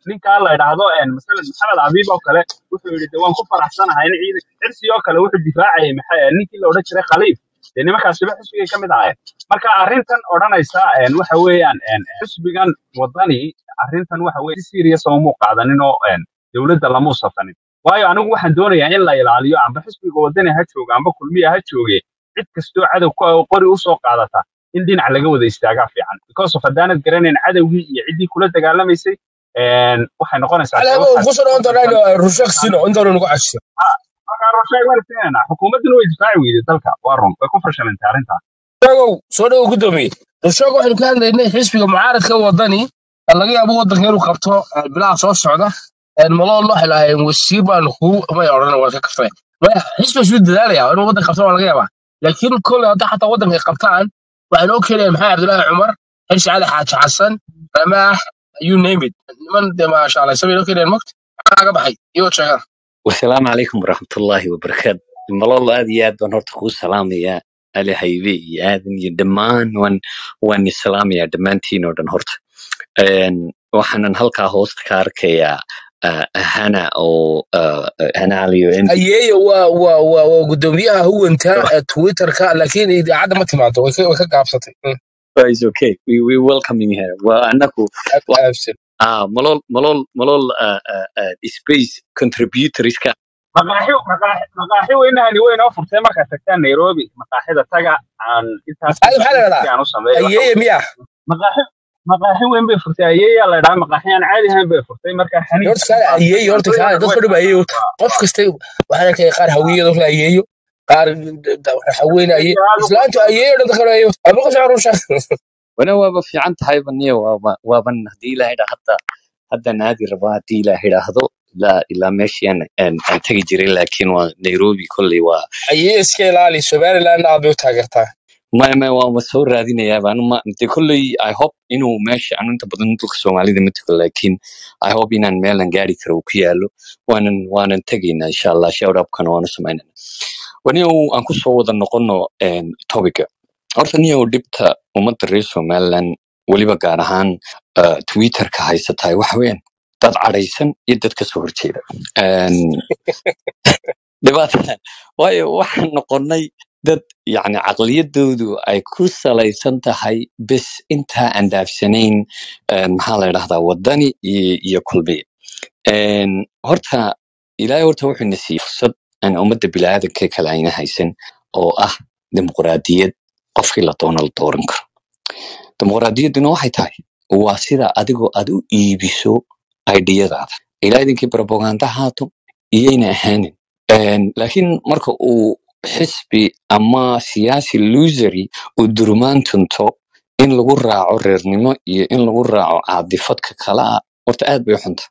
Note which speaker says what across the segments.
Speaker 1: ninkaa la idhaahdo een, masalan maxamed abiib oo kale wuxuu yidhi de waan ku faraxsanahay in ciidan xirsi oo kale wuxuu difaacayay maxay eh, ninkii la odhan jiray khaliif dee nimankaasiba xisbigay ka mid ahaayeen marka arrintan odhanaysa een, waxa weeyaan een, xisbigan wadani arrintan waxa weye si serious oo muu qaadanin oo een, dowladda lamuu safanin waayo anigu waxaan doonayaa in la ilaaliyo amba xisbiga wadani ha jooga amba kulmiya ha jooge cid kastoo cadow ku ah oo qori usoo qaadata in dhinac laga wada istaagaa fiican because of haddaanad garanayn cadowgii iyo ciddii kula dagaalamaysay een, waxay noqonaysaa dee
Speaker 2: على
Speaker 1: waxaad
Speaker 2: قصر انت
Speaker 1: qofkan
Speaker 2: راجع رشاق سينو انت نقول عشرة
Speaker 1: markaa rusheeg waan keenaynaa xukuumadduna way difaaci weyday dalka waa run way ku fashilantay arrintaa
Speaker 2: راجع سوري وقدومي رشاق واحد كان لانه حسب معارض كان وطني laga yaabo wadanka inuu qabto eh, bilaha soo socda malo loo xilaahay wasiir baan ku may odhan waa ka kafee maya xisbi isu dadaalaya inuu wadanka qabto waa laga yaabaa laakiin kole hadda xataa wadanka ay qabtaan waxaan og keenaya maxamed cabdulaahi cumar xirsi cali xaaji xasan ramaax you name it niman dee maasha allah sabay noo keenayaan mogta maxaa laga baxay iyagoo sheegaan
Speaker 3: wasalaamu calaykum waraxmatullaahi wabarakaatu malol aad iyo aad baan horta kuu salaamayaa ali haybe iyo aadan iyo dhammaan waan waan islaamayaa dhammaantiin oo dhan horta Een, waxaanan halkaa hoosta ka arkayaa ah, hana oo ah, hana aliyo md
Speaker 2: ayeeyo waa waa waa waa gudoomiyaha huwanta ee twitterka laakiin idaacadda ma timaado way ka way ka gaabsatay Mm,
Speaker 3: is okay we we welcoming her waa anaku
Speaker 2: aad
Speaker 3: wa-
Speaker 2: aabsan
Speaker 3: ah malol malol malol ah, ah, ah, space contributorska
Speaker 1: maqaaxi maqaaxi maqaaxi weynahani way noo furtay markaad tagtaan nairobi maqaaxida taga aan intaas
Speaker 2: maxaa maxaa la
Speaker 1: si
Speaker 2: dhahdaa
Speaker 1: aan u sameeyo waxa
Speaker 2: ayeeye miya
Speaker 1: maqaaxi maqaaxi weyn bay furtay ayeeyaa la dhahaa maqaaxi aan caadi ahayn bay furtay marka xaniif
Speaker 2: horta kaale ayeeyo horta kaale
Speaker 1: cuntooyinka
Speaker 2: dadka
Speaker 1: way
Speaker 2: dhan ba ayeeyo
Speaker 1: qaataan
Speaker 2: horta qof kasta waxaan arkaya qaar hawiyada la ayeeyo qaar haweyne ayeeyo
Speaker 1: aad u
Speaker 2: islaantu
Speaker 1: qurxoon
Speaker 2: ayeeyo dhan dadka ayeeyo ama qof aan rusha
Speaker 3: wana waaba fiican tahay baniyo waaba waaban haddii ilaahay dha hadda hadda naadi raba haddii ilaahay idhaahdo ilaa ilaa meeshii aan aan aan tegi jiray laakiin waa nairobi kolley waa
Speaker 2: ayeeyo iska ilaali somaliland aad bay u taageertaa
Speaker 3: maya maya waama soo raadinayaaba anu ma de kolley i hope inuu meesha anu inta badan dhulka soomaalida ma tago laakiin i hope inaan meelan gaari karo uu ku yaalo waanan waanan tegaynaa insha allah shout upkana waanu samaynana waniyo aan ku soo wada noqono em, topica horta niyow dhibta ummadda reer somaliland weliba gaar ahaan uh, twitterka haysatahay waxa weeyaan dad cadhaysan iyo dad kasoo horjeeda Em, dhibaata waayo waxaan noqonnay dad yacni caqliyadoodu ay ku salaysan tahay bes intaa aan dhaafsanayn een, maxaa la dhahdaa wadani iyo iyo kulmiye Een, horta ilaahay horta wuxuu na siiyey fursad aan ummadda biniaadanka kale ayna haysan oo ah dimuqraadiyad qofkii la doono la dooran karo dimuqraadiyadduna waxay tahay waa sida adigoo aad u iibiso aidiyadaada ilaa idinkii propaganda haato iyayna ahaanin Een, laakiin marka uu xisbi ama siyaasi losery uu durmaan tunto in lagu raaco reernimo iyo in lagu raaco caadifadka kale ah horta aad bay u xunta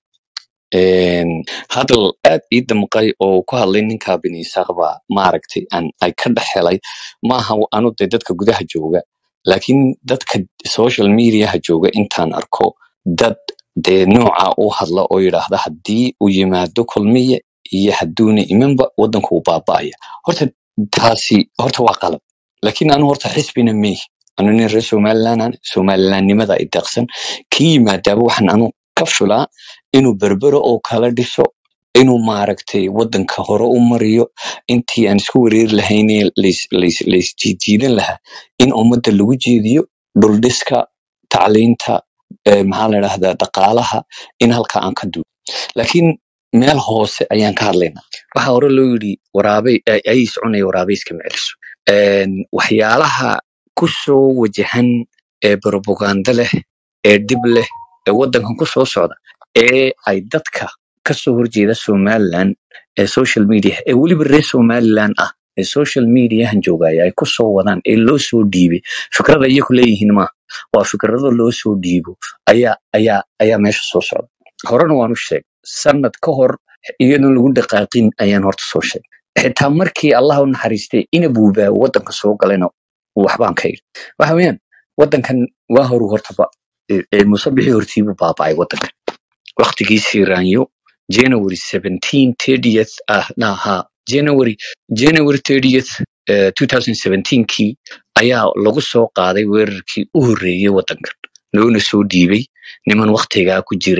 Speaker 3: Een, hadal aad ii damqay oo ku hadlay ninkaa bini isaaq baa maaragtay aan ay ka dhex helay maaha anu de dadka gudaha jooga laakiin dadka social mediaha jooga intaan arko dad dee nooca u hadla oo yidhaahda haddii uu yimaado kulmiye iyo hadduuna imanba waddanku uu baaba'aya horta taasi horta waa qalab laakiin anu horta xisbina mey anu nin reer somaliland aan somalilandnimada i deeqsan kii yimaadaaba waxaan anu ka filaa inuu berbero oo kala dhiso inuu maaragtay waddanka hore u mariyo intii aan isku wareeri lahaynee lays- lays- laysjiijiidan lahaa in ummadda lagu jeediyo dhuldhiska tacliinta eh, maxaa la dhahdaa dhaqaalaha in halka aan ka duulo laakiin meel hoose ayaan ka hadlaynaa waxaa hore loo yidhi waraabey ay- ayis cunaya waraabey iskama celiso Een, waxyaalaha ku soo wajahan ee propaganda leh ee dhib leh ee waddankan ku soo socda ee ay dadka ka soo horjeeda somaliland ee social media ee weliba reer somaliland ah ee social mediahan joogaya ay ku soo wadaan ee loo soo dhiibay fikrada iyaku leeyihiin maaha waa fikrado loo soo dhiibo ayaa ayaa ayaa meesha soo socda horena waanu sheegay sanad ka hor iyadoon lagu dhaqaaqin ayaan horta soo sheegay xitaa markii allah u naxariistay inabuubaa waddanka soo galayna waxbaan ka yidhi waxa weeyaan waddankan waa horu hortaba ee- ee musabixii hortiibuu baaba'ay waddankan waqtigiisii raanyo january 17 30th ah naha january january 30th eh, 2017 kii ayaa lagu soo qaaday weerarkii u horreeyey waddankan loona soo dhiibay niman waqtigaa ku jiray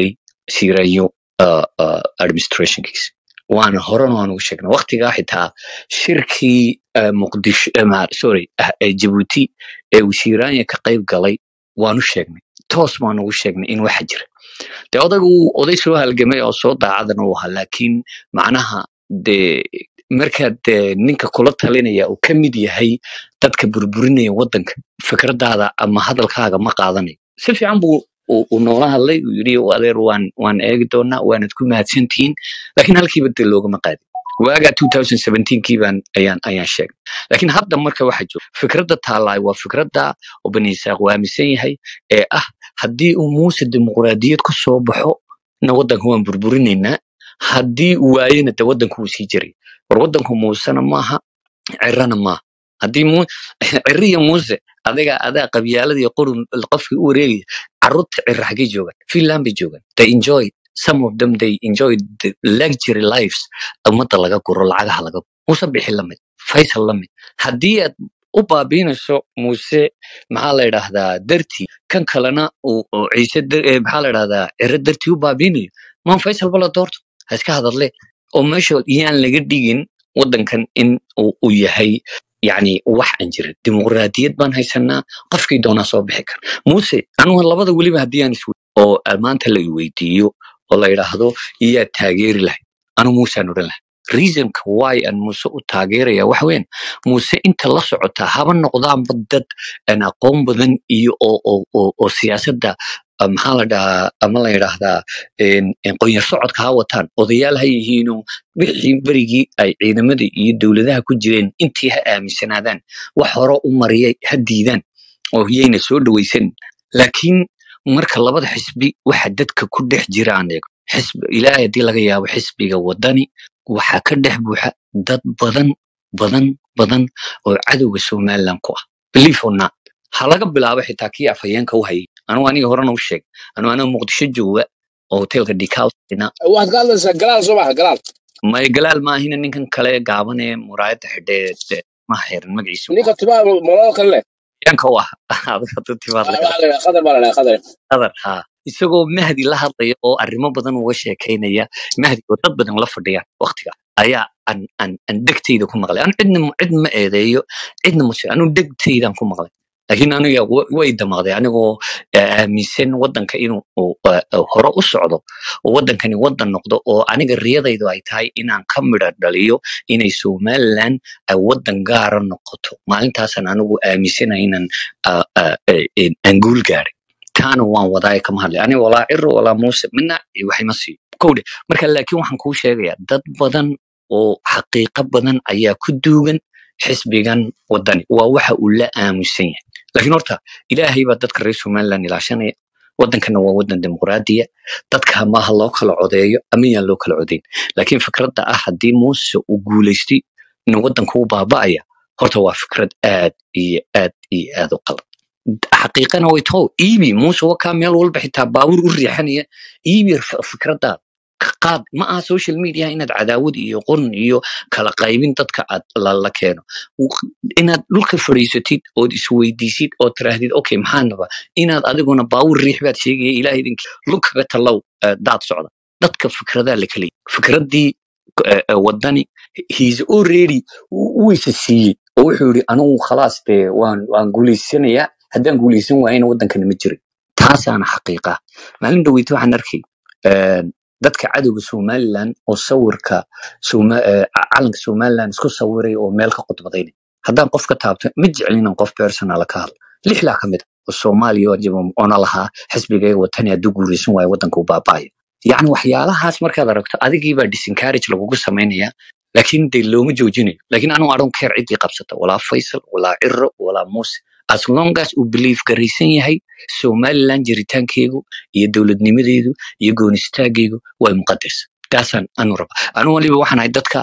Speaker 3: siirayo uh, uh, administrationkiisa waana horena waan ugu sheegnay waqtigaa xitaa shirkii uh, muqdisho eh, ma- sorry ah, eh, jabuuti ee uu siiraanya ka qayb galay waanu sheegnay toos baan ugu sheegnay in waxa jira de odaygu wuu oday soo halgamay oo soo daacadana uu ahaa laakiin macnaha de markaad de ninka kula talinaya uu ka mid yahay dadka burburinaya wadanka fikradaada ama hadalkaaga ma qaadanayo si fiican buu uu uu noola hadlay uu yidhi adeer waan waan eegi doonaa waanad ku mahadsantihiin laakiin halkiiba de loogama qaadin waaga 2017kii baan ayaan ayaan sheegnay laakiin hadda marka waxa jooga fikradda taalaay waa fikradda oo bani isaaq uu aaminsan yahay ee ah haddii uu muuse dimuqraadiyad ku soo baxo na wadanka waan burburinaynaa haddii uu waayena de wadanku wuu sii jiray war wadanku muusena maaha cirana maaha haddii mu ciri iyo muuse adiga adaa qabyaalada iyo qurun qofkii u wareegaya carruurta cira xaggay joogaan finland bay joogaan they enjoy some of them they enjoy the luxury lives ummadda laga guro lacagaha laga guro muuse bixi lamid faysal lamid haddii aad u baabiinayso muuse maxaa la yidhaahdaa dartii kan kalena uu uu ciise dar- eh, maxaa la yidhahdaa ciro dartii u baabiinayo maan faysal bala doorto ha iska hadadle oo meesha yaan laga dhigin wadankan in uu uu yahay yani wax aan jirin dimuqraadiyad baan haysanaa qofkii doonaa soo bixi kara muuse anugu labada weliba haddii aan iswe oo ah, maanta la iweydiiyo oo la yidhaahdo iyaa taageeri lahay anu muusaan odhan lahay reasonka why aan muuse u taageeraya waxa weyan muuse inta la socotaa haba noqdaanba dad aan aqoon badan iyo oo oo oo oo siyaasadda ah, maxaa la dhahaa ama la yidhaahdaa een- een qoyar socodka ha wataan odayaal ha yihiinoo wixii berigii ay ciidamada iyo dowladaha ku jireen intii ha aaminsanaadaan wax hore u mariyay ha diidaan oo yayna soo dhawaysan laakiin marka labada xisbi waxa dadka ku dhex jira aan eego xisbi ilaahay haddii laga yaabo xisbiga wadani waxaa ka dhex buuxa dad badan badan badan oo cadowga somaliland ku ah believe or not ha laga bilaabo xitaa kii afhayeenka u hayay anugu aniga horena u sheeg anugu aniga muqdisho jooga oo hotelka dikausina
Speaker 2: waxaad ka hadlaysaa galaal soo maha galaal
Speaker 3: may galaal maahina ninkan kale gaaban ee muraayadda xidhee ma xiran magaciisa
Speaker 2: ninka timaha moloo kale leh
Speaker 3: yanka u ah adiga haduu timaad
Speaker 2: Ah,
Speaker 3: leedahay
Speaker 2: waxaa la yidhaha qadar baa la yidhaha qadar
Speaker 3: qadar haa isagoo mahdi la hadlaya oo arrimo badan uga sheekaynaya mahdi oo dad badan la fadhiyaan waqtiga ayaa aan aan aan dhegtayda ku maqlay anu cidna cid ma eedeeyo cidna mase anu dhegtaydaan ku maqlay laakiin aniga wa- way damaqday anigoo eh, aaminsan wadanka inuu uu, eh, eh, hore u socdo oo wadankani wadan noqdo oo aniga riyadaydu ay tahay inaan ka midha dhaliyo inay somaliland ay wadan gaara noqoto maalintaasaan anigu aaminsanahay inaan ah, ah, eh, eh, aan guul gaaray taana waan wadaaya kama hadlay aniga walaa ciro walaa muuse midna waxima siiyo kowdhe marka laakiin waxaan kuu sheegayaa dad badan oo xaqiiqo badan ayaa ku duugan xisbigan wadani waa waxa uu la aamusan yahay laakiin horta ilaahay baa dadka reer somaliland ilaashanaya wadankana waa wadan dimuqraadiya dadka maaha loo kala codeeyo ama yaan loo kala codeyn laakiin fikradda ah haddii muuse uu guulaystay in wadanka u baaba'aya horta waa fikrad aad iyo aad iyo aad u qalad xaqiiqana way taho iibi muuse wakaa meel walba xitaa baabuur u riixanaya iibi f- fikradaada ka qaad ma aha social media inaad cadaawad iyo qurun iyo kala qaybin dadka aad la, la keeno W- inaad dhulka fadhiisatid ood isweydiisid oo tiraahdid okay maxaa naba inaad adiguna baabuur riix baad sheegaya ilaah idinki lugkaga talow eh, daad socda dadka fikradaa la kala fikraddii eh, eh, wadani he's already wuu isa siiyey oo wuxuu yidhi anigu khalaas dee waan waan guulaysanayaa haddaan guulaysan waayana wadankana ma jirin taasaana xaqiiqa maalin dhaweyta waxaan arkay een, dadka cadowga somaliland oo sawirka Soma- eh, ca- calanka somaliland isku sawiray oo meel ka khudbadaynay haddaan qof ka taabto ma jeclin inaan qof personala ka hadlo lixlaa ka mid a oo soomaaliya oo jaba ona lahaa xisbigayga watani hadduu guulaysan waayo wadanka u baaba'aya yacni waxyaalahaas markaad aragto adigiibaa disencourage lagugu samaynaya laakiin de looma joojinayo laakiin anu adon care ciddii qabsata walaa faysal walaa ciro walaa muuse as long as uu belief garaysan yahay somaliland jiritaankeegu iyo dowladnimadeedu iyo goonistaaggeegu way muqadas taasaan anu raba anu waliba waxaan ahay dadka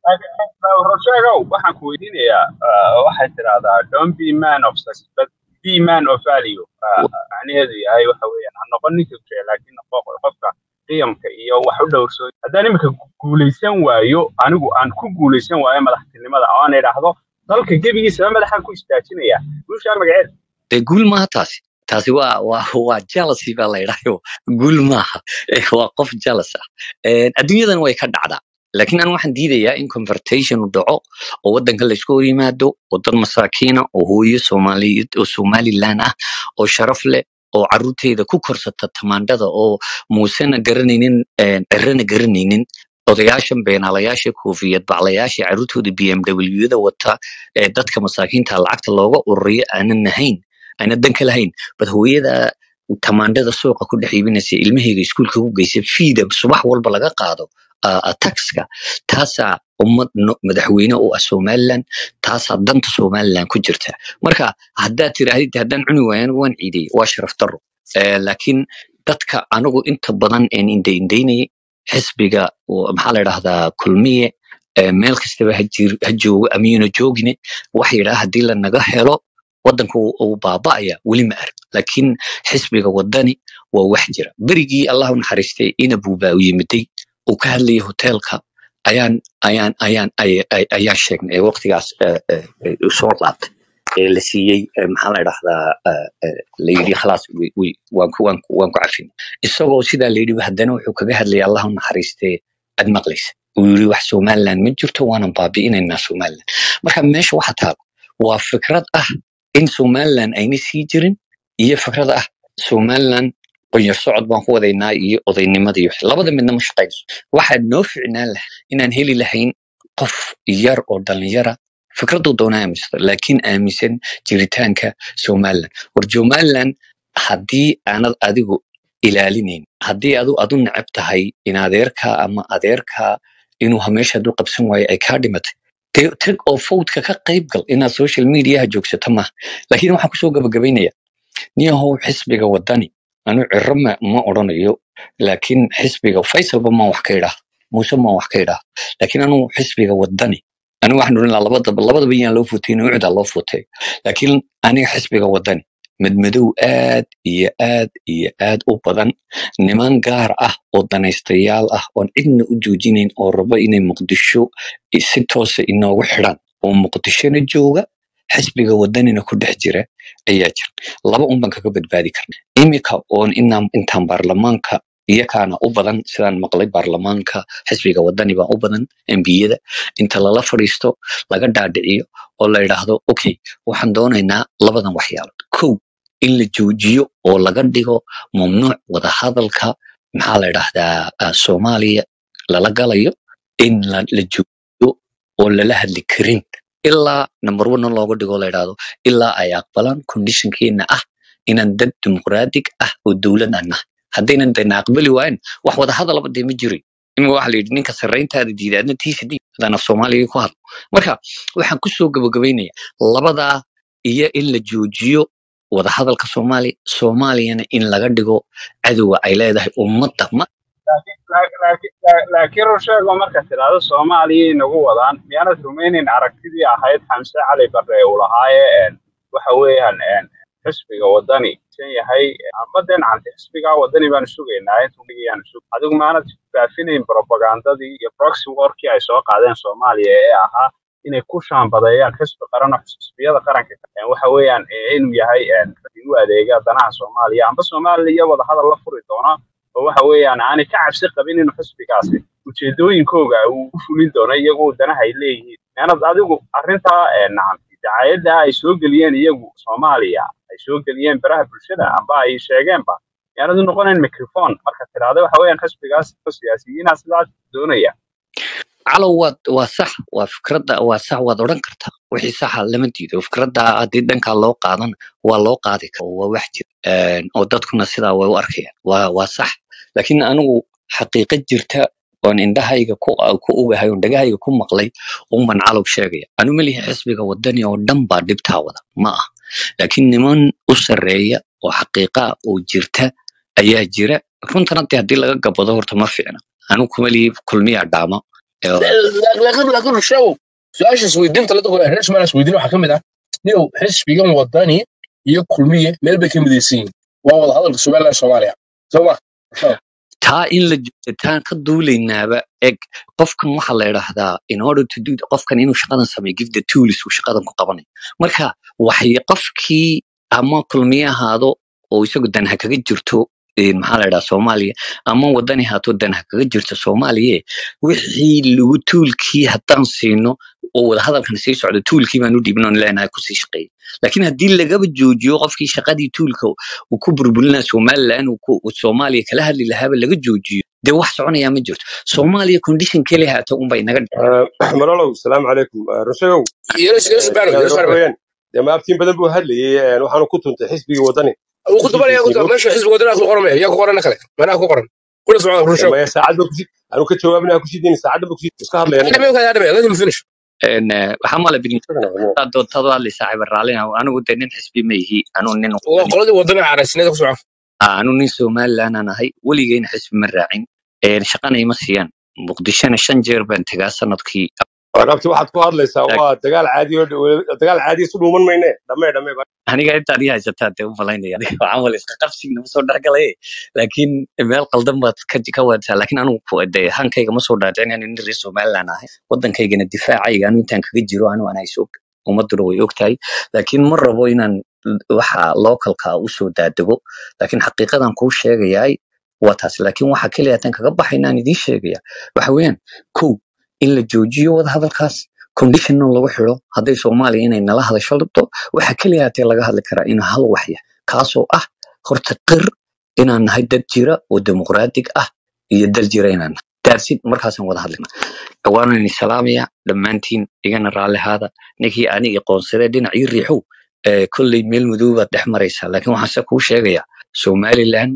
Speaker 1: rosheegow waxaan ku weydiinayaa ah, waxay tidahdaa don't be man of success but be man of value Ah, macnaheedu yahay waxa weeyaan ha noqon ninka jecel laakiin noqo qofka qiyamka iyo wax u dhowrso haddaan iminka guulaysan waayo anigu aan ku guulaysan waayo madaxtinimada oo aan idhaahdo dalka gebigiisaba madaxaan ku istaajinaya guushaa magaceed
Speaker 3: dee guul maaha taasi taasi waa waa waa jealousy baa la yidhahyo guul maaha Eh, waa qof jealous ah Eh, adduunyadan way ka dhacdaa laakiin anu waxaan diidayaa in convertation uu dhaco oo wadanka laysku hor yimaado oo dad masaakiina oo hooyo soomaaliyeed oo somaliland ah oo sharaf leh oo caruurteeda ku korsata tamaandhada oo muusena garanaynin eh, cirana garanaynin odayaashan beenaalayaasha koofiyad baclayaasha caruurtooda b m w da wata ee dadka masaakiinta lacagta looga ururiyo aanan nahayn aanan dan ka lahayn bad hooyada tamaandhada suuqa ku dhex iibinaysa ilmahayga iskuulka ku geysa fiida subax walba laga qaado ah, ah, taxka taasaa ummad no- madaxweyne u ah somaliland taasaa danta somaliland ku jirta marka haddaad tirahdid haddaan cuni waayo anigu waan ciidey waa sharaf daro Eh, laakiin dadka anigu inta badan een indhaindhaynayay xisbiga oo maxaa la idhahdaa kulmiye eh, meel kastaba ha jir- ha joogo amiyuna joogine waxa yidhaha haddii lanaga helo wadanka uu uu baaba'aya weli ma arag laakiin xisbiga wadani waa wax jira berigii allah u naxariistay inabuu baa u yimiday uu ka hadlayay hoteelka ayaan ayaan ayaan ay- ay- ayaan sheegnay ee waqtigaas eh, eh, eh, uu soo laabtay ee la siiyey eh, maxaa la idhahdaa eh, eh, la yidhi khalaas wi- wi- waan ku waan ku waan ku cafin isagoo sidaa la yidhi haddana wuxuu kaga hadlayay allah u naxariistee ad maqlaysa uu yidhi wax somaliland ma jirto waanan baabi'inaynaa somaliland marka meesha waxa taalo waa fikrad ah in somaliland ayna sii jirin iyo fikrad ah somaliland qonyar socod baan ku wadaynaa iyo odaynimada iyo wixii. labada midna ma shaqayso waxaa noo ficnaan lahaa inaan heli lahayn qof yar oo dhalinyara fikraduu doonaa aaminsan laakiin aaminsan jiritaanka somaliland war somaliland haddii aanad adigu ilaalinayn haddii adu adu neceb tahay in adeerka ama adeerka inuu hameesha hadduu qabsan waayo ay kaa dhimatay dee tag oo fowdka ka qayb gal inaad social mediaha joogsato maaha laakiin waxaan kusoo gabagabaynaya niyahow xisbiga wadani anu ciro ma, ma odhanayo laakiin xisbiga faysalba maan wax ka idhaah muuse maan wax ka idhaah laakiin anu xisbiga wadani anigu waxaan odhan lahaa labadaba labadaba yaan loo futeyn ucdaa loo futay laakiin aniga xisbiga wadani madmadow aad iyo aad iyo aad u badan niman gaar ah oo danaystayaal ah oon cidna u joojinayn oo rabo inay muqdisho i- si toosa inoogu xidhan oo muqdishona jooga xisbiga wadanina ku dhex jira ayaa jira laba un baan kaga badbaadi karna imika oon inaan intaan baarlamaanka iyakaana u badan sidaan maqlay baarlamaanka xisbiga wadani baa u badan embiyada inta lala fadhiisto laga dhaadhiciyo oo la yidhaahdo okay waxaan doonaynaa labadan waxyaalood kow in la joojiyo oo laga dhigo mamnuuc wadahadalka maxaa la yidhahdaa ah, soomaaliya lala galayo in la, la joojiyo oo lala hadli karin ilaa number one looga dhigo la yidhaahdo ilaa ay aqbalaan conditionkeena ah inaan dad dimuqraatig ah oo dowlad aan nahay haddaynan dayna aqbali waayan wax wada hadalaba dee ma jirin imika waxa la yidhi ninka sarrayntaada diida adna tiisa diid haddaan af soomaaliga ku hadlo marka waxaan kusoo gabagabaynaya labadaa iyo in la joojiyo wadahadalka soomaaliya soomaaliyana in laga dhigo cadowga ay leedahay ummadda ma
Speaker 1: laakiin laakiin- laakiin- laakiin rusheego marka tidhaahdo soomaaliya inagu wadaan miyaanad rumaynayn aragtidii ahayd xamse cali barre uu lahaaye een, waxa weeyaan een, xisbiga wadani san yahay amba dee nacante xisbiga wadani baanu sugaynaa intuyaanu sug adigu maanad faafinayn propagandadii iyo proxy warkii ay soo qaadeen soomaaliya ee ahaa inay ku shaambadeeyaan xisbi qaran oo xisbiyada qaranka een, waxa weeyaan ee, inuu yahay een, u adeega danaha soomaaliya amba soomaaliya wadahadal la furi doona oo waxa weeyaan aanay ka cabsi qabin inuu xisbigaasi ujeedooyinkooga uu u fulin doono iyagoo danaha ay leeyihiin maanad adigu arrintaa ee nacam dacaayadda ay soo geliyeen iyagu soomaaliya ay soo geliyeen baraha bulshada amba ay sheegeenba yaanad u noqonayn microphone marka tidhaahda waxa weeyaan xisbigaas siyaasiyiinaa sidaas doonaya
Speaker 3: calow waa waa sax waa fikradda waa sax waad odhan kartaa wixii saxa lama diido fikradda haddii dhankaa loo qaadan waa loo qaadi kara waa wax jira Een, oo dadkuna sidaa way u arkayaan waa waa sax laakiin anigu xaqiiqo jirta oon indhahayga ku ku ogahay oon dhagahayga ku maqlay unban calow sheegaya anu melihi xisbiga wadani oo dhan baa dhibtaa wada ma ah laakiin niman u sarreeya oo xaqiiqa ah oo jirta ayaa jira runtana dee haddii laga gabado horta ma fiicna anu kumelihi kulmiyaa dhaama Ee,
Speaker 2: laakiin laakiin rusheegow su-aasha isweydiinta la dadku reer somaliya isweydiin waxaa ka mid ah niyow xisbigan wadani iyo kulmiye meel bay ka midaysan yihiin waa wada hadalka somaliland iyo soomaaliya soo ma
Speaker 3: taa in la joogtaan ka duulaynaaba eg qofkan waxaa la idhaahdaa in order to do qofkan inuu shaqadan sameeyo give the tools uu shaqadan ku qabanayo marka waxay qofkii ama kulmiye ahaado oo isagu dan ha kaga jirto een, maxaa la idhaha soomaaliya ama wadani haato dan ha kaga jirto soomaaliya wixii lagu tuulkii haddaan siino oo wadahadalkan sii socdo tuulkii baan u dhiibin oon leenahay kusii shaqeeya laakiin haddii lagaba joojiyo qofkii shaqadii tuulka uu ku burburinaa somalilan uu ku- uu soomaaliya kala hadli lahaaba laga joojiyo dee wax soconayaa ma jirto soomaaliya condition keli haata unbay naga
Speaker 4: malolow salaamu calaykum rushagow
Speaker 2: yeelas yeelas baano
Speaker 4: yaad
Speaker 2: yeelas
Speaker 4: waxa
Speaker 2: baano
Speaker 4: weeyaan dee maabtiin badan buu hadlayay waxaanu ku tuntay xisbigii wadani
Speaker 2: uu ku dubanaya ku
Speaker 4: heshiisiinoo
Speaker 2: meesha xisbiga wadanaha ku qoran maya yaa ku qoran kale meelaha ku qoran kula socda rushow
Speaker 4: maya saacadba kusi anu ka jawaabinaa kusidin saacadba kusi iska hadlaya aniga
Speaker 2: adame ka adame let him finish
Speaker 3: een, eh, waxaa mala bin
Speaker 4: Isagana wadani.
Speaker 3: doodtadu hadlay saaxiib raalina anigu dee nin xisbi ma ihi anuu nin
Speaker 2: waa
Speaker 3: wadani
Speaker 2: qoladii wadanaha caraysineeda ku soco
Speaker 3: ah, anuu nin somalilan aan ahay weligeyna xisbi ma raacin een, shaqana ima siiyaan muqdishona shan jeer baan tagaa sanadkii
Speaker 4: Warabti waxaad ku hadlaysaa waa dagaal caadi oo dagaal caadi isu dhuuman mayne dhamee dhamee
Speaker 3: aniga intaad ii haysataa dee u malaynaya waxaan wala iska qabsigna ma soo dhexgalay laakiin meel qaldan baad ka ka wadataa laakiin anigu ku- dee hankayga ma soo dhaadhicin nin reer somaliland ahay waddankaygana difaacayga anu intaan kaga jiro anu anaa isog ummaduna way ogtahay laakiin ma rabo inaan waxa localka usoo daadego laakiin xaqiiqadan kuu sheegayaay waa taas laakiin waxa keliya tan kaga baxayna aan idiin sheegaya waxa weeyaan kow in la joojiyo wadahadalkaas conditionna lagu xiro hadday soomaaliya inay nala hadasho rabto waxa keliya hatee laga hadli karaa in hal waxya kaasoo ah horta qir inaan nahay dad jira oo dimuqraatig ah iyo dal jira inaan nahay daadsid markaasaan wada hadlina waanan idin salaamaya dhammaantiin igana raalli haada ninkii ani iqoonsadee dhinac ii riixow ee kolley meel madow baad dhex maraysaa laakiin waxaan se kuu sheegayaa somaliland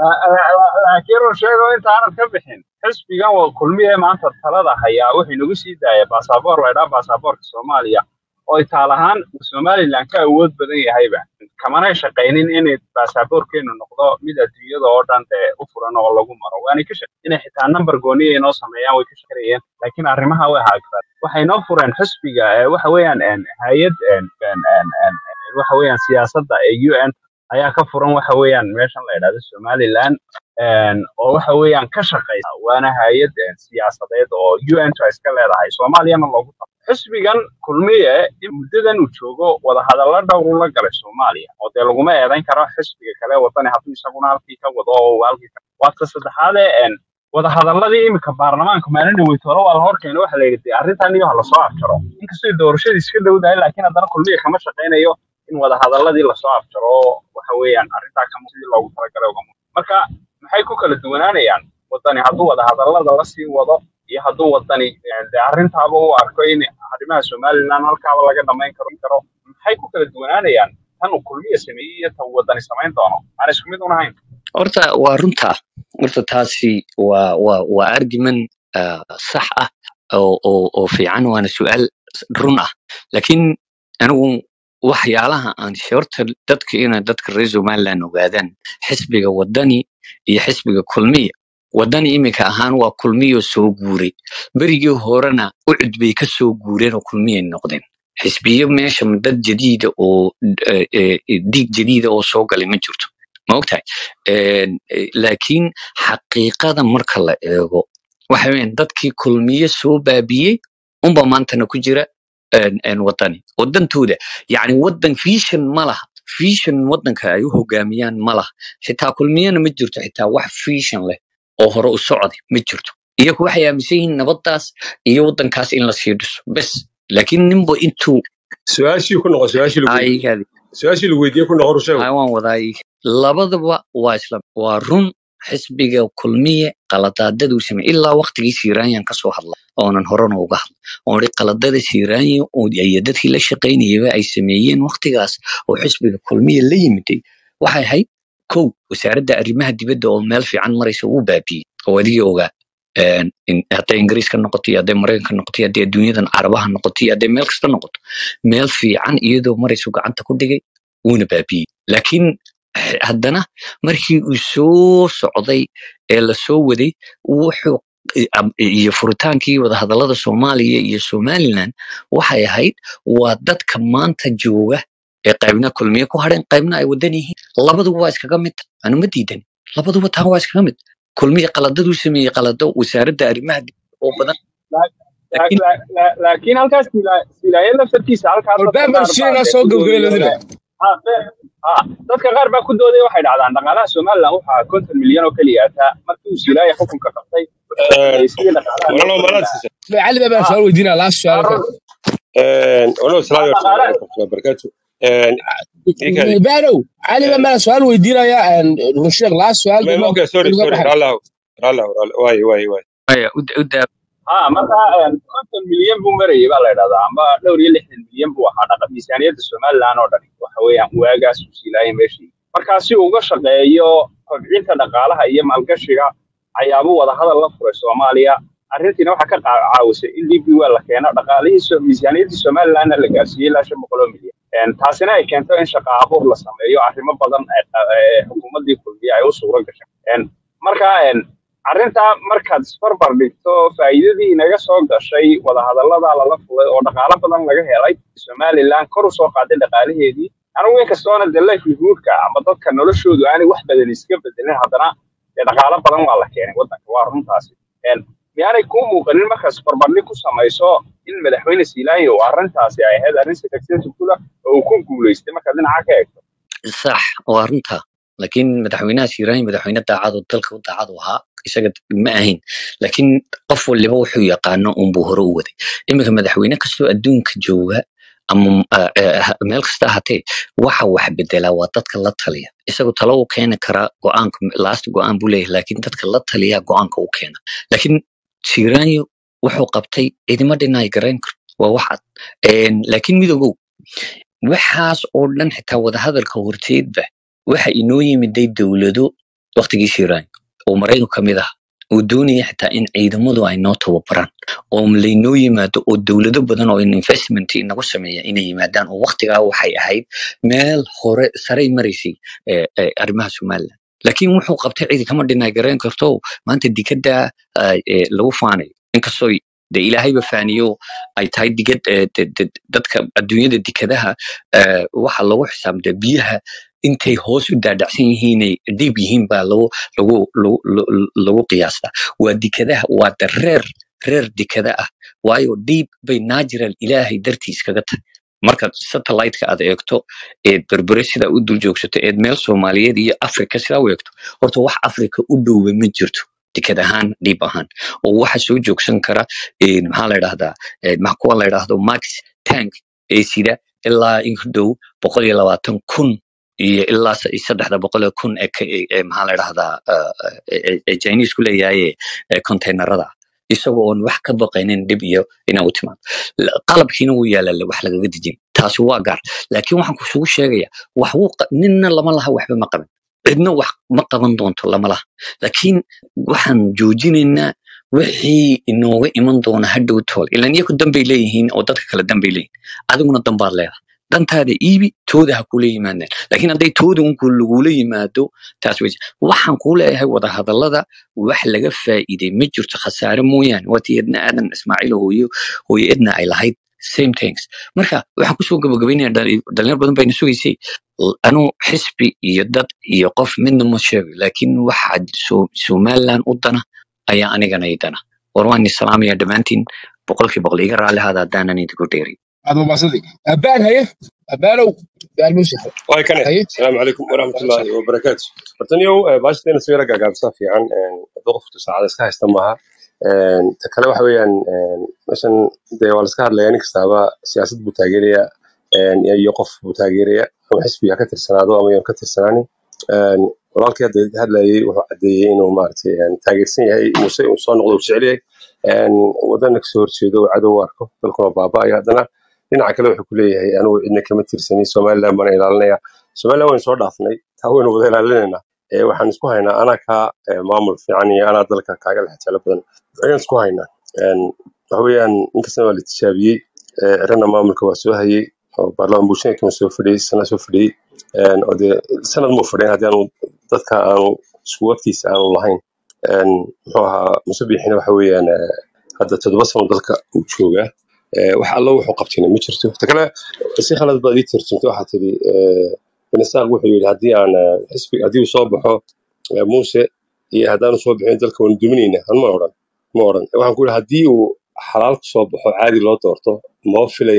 Speaker 1: laakiin uu sheego intaanad ka bixin xisbigan waa kulmiye maanta talada hayaa wuxuu nagu sii daaya baasaboor laydhaa baasaboorka soomaaliya oo itaal ahaan somaliland ka awood badan yahayba kamanay shaqaynin inay baasaboorkeenu noqdo mid adduunyada oo dhan dee u furan oo lagu maro waanay ka shaq inay xitaa number gooniya inoo sameeyaan way ka shaqeeyeen laakiin arrimaha way haagraan waxay noo fureen xisbiga ee waxa weeyaan een, hay-ad een, een, een, een, een, waxa weeyaan siyaasadda ee un ayaa ka furan waxa weeyaan meeshan la yidhahdo somaliland een, oo waxa weeyaan ka shaqeysa waana hay-ad een, siyaasadeed oo un ta iska leedahay soomaaliyana loogu talo xisbigan kulmiye in muddadan uu joogo wadahadallo dhowr uu la galay soomaaliya oo dee laguma eedayn karo xisbiga kale wadani hadduu isaguna halkii ka wado oo uu halkii ka waata saddexaade een, wadahadaladii iminka baarlamaanka maalin dhaweytoole waa la horkeena waxa la yidhi dee arrintan iyo ha lasoo afjaro inkastoo doorashadii iska dhowdahay laakiin haddana kulmiye kama shaqaynayo in wadahadaladii lasoo afjaro oo waxa weeyaan arrintaa kama sidii loogu talagalay ugama marka maxay ku kala duwanaanayaan wadani hadduu wadahadalada la sii wado iyo hadduu wadani eh, dee arrintaaba u arko in arrimaha somaliland halkaaba laga dhamayn karo karo maxay ku kala duwanaanayaan tan uu kulmiye sameeyey iyo tan uu wadani samayn doono aan isku mid unahayn
Speaker 3: horta waa runta horta taasi waa waa waa argument ah, sax ah oo oo oo fiican waana su-aal run ah laakiin anigu waxyaalaha aan horta dadka ina dadka reer somaliland ogaadaan xisbiga wadani iyo xisbiga kulmiya wadani iminka ahaan waa kulmiyo soo guuray berigii horena ucud bay ka soo guureen oo kulmiyay noqdeen xisbiyo meesha dad jadiida oo eh, eh, dhiig jadiida oo soo galay ma jirto ma ogtahay Een, eh, laakiin xaqiiqada marka la eego waxa weeyaan dadkii kulmiye soo baabiyey unba maantana ku jira een, een wadani wadantooda yacni wadan vision ma laha vision wadanka ay u hogaamiyaan ma laha xitaa kulmiyana ma jirto xitaa wax vision leh oo hore u socday ma jirto iyagu waxay aaminsan yihiin nabadaas iyo wadankaas in la sii dhiso bes laakiin ninba intuu
Speaker 4: su-aashii ku noqo su-aashii lagu weydiiyey
Speaker 3: ayaga
Speaker 4: su-aashii lagu weydiiyey ku noqo rusheego
Speaker 3: Ay, waan wadaay labadaba waa isla waa run xisbiga kulmiye qaladaadaduu sameeyey ilaa waqtigii siiraanyan kasoo hadla oonan horena uga hadla oon iri qaladada siiraanya oo iyo dadkii la shaqaynayaba ay sameeyeen waqtigaas oo xisbiga kulmiye la yimiday waxay ahayd kow wasaaradda arrimaha dibadda oo meel fiican maraysa uu baabiyey oo adigii ogaa Een, in- hadday ingiriiska noqoto iyo hadday maraykanka noqoto iyo hadday adduunyadan carabaha noqoto iyo hadday meel kasta noqoto meel fiican iyadoo maraysu gacanta ku dhigay wuuna baabiyey laakiin h- haddana markii uu soo socday ee lasoo waday wuxuu i- am- iyo furitaankii wadahadalada soomaaliya iyo somaliland waxay ahayd waa dadka maanta jooga ee qaybna kulmiye ku hadheen qaybna ay wadan yihiin labaduba waa iskaga mid anu ma diidan labaduba taa waa iskaga mid kulmiye qaladaduu sameeyey qalado wasaaradda arrimaha dibadda oo badan
Speaker 1: La- la-
Speaker 3: laakiin
Speaker 1: la- la- laakiin halkaas sila- silaayo laftarkiisa halkaas dadka
Speaker 2: والباب
Speaker 1: qaar baa
Speaker 2: الشيء لا
Speaker 1: dee
Speaker 2: سوق
Speaker 1: ku
Speaker 2: قبل
Speaker 1: doodaya
Speaker 2: لنا
Speaker 1: le Ah, be- ah, dadka qaar baa ku dooday waxay dhahdaan dhaqaalaha somalilan waxaa konton milyan oo keliya ataa markii uu silaaya xukunka qabtay wuxuu ka shaqeeyey sidii dhaqaalaha loo
Speaker 4: walaalow
Speaker 1: korin
Speaker 4: malaad
Speaker 1: lahaa
Speaker 4: siisa
Speaker 2: cali baa baan
Speaker 1: ah
Speaker 2: su'aal weydiinaa laas
Speaker 1: ah,
Speaker 2: su'aal ka
Speaker 1: run
Speaker 4: walaalow
Speaker 1: ah,
Speaker 4: salaamu
Speaker 1: dhaqaalaha
Speaker 4: calaykum warahmatullahi wabarakaatu ninkaadi
Speaker 2: baanow cali baa baan su'aal weydiinaya rusheek laas su'aal
Speaker 4: ma
Speaker 2: dimo
Speaker 4: okay sorry
Speaker 2: uga
Speaker 4: sorry
Speaker 2: baxay
Speaker 4: raallahu raallahu raallahu waaye waaye waaye
Speaker 3: maya u u daa
Speaker 1: ah marka een, konton milyan buu marayay baa la idhahdaa amba dhowr iyo lixdan milyan buu ahaa dhaqa miisaaniyadda somalilan oo dhani waxa weeyaan waagaas uu silaayay meeshii marka si uu uga shaqeeyo kobcinta dhaqaalaha iyo maalgashiga ayaabuu wadahadal la furay soomaaliya arrintiina waxaa ka qaa- caawisay in db wel la keeno dhaqaalihii so- miisaaniyaddii somalilanna la gaarsiiyey ilaa shan boqol oo milyan Een, taasina ay keento in shaqa abuur la sameeyo arrimo badan ee qa- ee xukuumaddii kulmiye ay u suuro gashay Een, marka een, arrintaa markaad isbarbar dhigto faa'iidadii inaga soo gashay wadahadallada lala fulay oo dhaqaalo badan laga helay somalilan kor u soo qaaday dhaqaalaheedii anigu inkastoona de livelihoodka ama dadka noloshoodu aanay wax badan iska bedelin haddana dee dhaqaalo badan waa la keenay waddanka waa runtaasi Een, miyaanay kuu muuqanin markaad isbarbardhig ku samayso in madaxweyne siilaanyo oo arrintaasi ay ahayd arrin successful ah oo uu ku guulaystay markaad dhinaca ka eegto
Speaker 3: sax waa runta laakiin madaxweynaha shiiraahi madaxweyne daacad oo dalka u daacad u ahaa isaga ma ahayn laakiin qof waliba wuxuu yaqaano unbuu hore u waday iminka madaxweyne kastoo adduunka jooga ama ah, eh, ha- meel kasta ahatee waxa wax bedela waa dadka la taliya isagu talo u keeni karaa go-aanka last go-aan buu leeyahay laakiin dadka la taliya go-aanka u keena laakiin shiiraanyo wuxuu qabtay cidima dhinay garayn karo waa wax cad Een, laakiin midoogow waxaas oo dhan xitaa wadahadalka horteedba waxa inoo yimiday dowlado waqtigii shiiraan oo maraykanku ka mid ah oo doonaya xitaa in ciidamadu ay noo tababaraan oo laynoo yimaado oo dowlado badan oo investment inagu sameeya inay yimaadaan oo waqtigaa waxay ahayd meel hore saray maraysay eh, eh, arrimaha somaliland laakiin wuxuu qabtay cidi kama dhinay garayn karto maanta dikada lagu faanayo inkastoo de ilaahayba faaniyo ay tahay digad eh, de- de- dadka adduunyada dikadaha eh, waxa lagu xisaabta biyaha intay hoos u daadacsan yihiinay dhiib yihiin baa lagu lagu lagu lagu lagu qiyaastaa waa dikadaha waa da reer reer dikada ah waayo dhiib bay natural ilaahay dartiis kaga tahay marka satellite-ka aad eegto eed berbere sidaa u dul joogsato eed meel soomaaliyeed iyo africa sidaa u eegto horta wax africa u dhowba ma jirto dikad ahaan dhiib ahaan oo waxa soo joogsan kara eh, maxaa la idhahdaa eh, ma- kuwa la idhaahdo max tank ee sida ilaa in ku dhow boqol iyo labaatan kun iyo ilaa se- saddexda boqol oo kun ee ka- ee- ee maxaa la idhahdaa eh, eh, ee ee chinese ku leeyahay ee containerada isagoo oon wax ka baqaynin dhib iyo inaa u timaado La- qalabkiina wuu yaalaa wax lagaga dejin taasi waa gaar laakiin waxaan kusugu sheegaya wax wuu qa- ninna lama laha waxba ma qaban cidna wax ma qaban doonto lama laha laakiin waxaan joojinaynaa wixii inooga iman doona hadhow tool ilan iyaku danbay leeyihiin oo dadka kale danbay leeyihiin adiguna danbaad leedahay dantaada iibi tooda ha kula yimaadeen laakiin hadday tooda unku lagula yimaado taas wey waxaan kuu leeyahay wadahadallada wax laga faa'iiday ma jirto khasaare mooyaane waatii edna aadan ismaaciil hooyo hooyo edna ay lahayd same things marka waxaan kusoo gabagabaynaya dhalinyar badan bayna sugaysay L- anuu xisbi iyo dad iyo qof midna ma sheego laakiin waxa So- somaliland u dana ayaa anigana i dana war waan islaamaya dhammaantiin boqolkii boqol iga raalli hada haddaanan idinku dheerin
Speaker 2: aad mabaasadi abaan haye abaanow su'aal muuse
Speaker 4: waay kane
Speaker 2: haye
Speaker 4: asalaamu calaykum waraxmatullaahi wabarakaatu hortaniyow baashiteena soo yara gaagaabsaa fiican hadduu qoftu saacada iska haysta maaha Een, ta kale waxa weeyaan een, meeshan dee waa laska hadlaya nin kastaaba siyaasad buu taageeraya een, iyo qof buu taageeraya ama xisbi ha ka tirsanaado ama yaan ka tirsanaanin Een, walaalkii hadda hadlayay wuxuu cadeeyey inuu maaragtay een, taageersan yahay muuse uu soo noqdo uu jecel yahay Een, wadana kasoo horjeedo uu cadow u arko dalkuna baaba'aya haddana dhinaca kale wuxuu ku leeyahay anigu cidna kama tirsanin somaliland baan ilaalinaya somaliland waynu soo dhaafnay taa waynu wada ilaalinaynaa ee waxaan isku haynaa anaa kaa ee, maamul fiican iyo anaa dalka kaaga lexjeclo badan ayaan isku haynaa Een, waxa weeyaan inkastana waa la tijaabiyey ee, cirana maamulka waa soo hayey oo baarlamaan bulshada kama soo fadhiyey sana soo fadhiyey Een, oo dee sanad muu fadhiyan haddii aanu dadka aanu isku waqtiisa aanu lahayn Een, muxuu ahaa musabixina waxa weeyaan ee, hadda toddoba sano dalka uu joogaa Ee, wax allo wuxuu qabtina ma jirto ta kale si khalad baad ii tirjintay waxaa tidhi banisaaq wuxuu yidhi haddii aan eh, xisbi haddii uu soo baxo eh, muuse iyo haddaanu soo bixin dalka waanu duminayna an ma odhan ma odhan waxaan ku yidhi haddii uu xalaal ku soo baxo caadi loo doorto maba filaya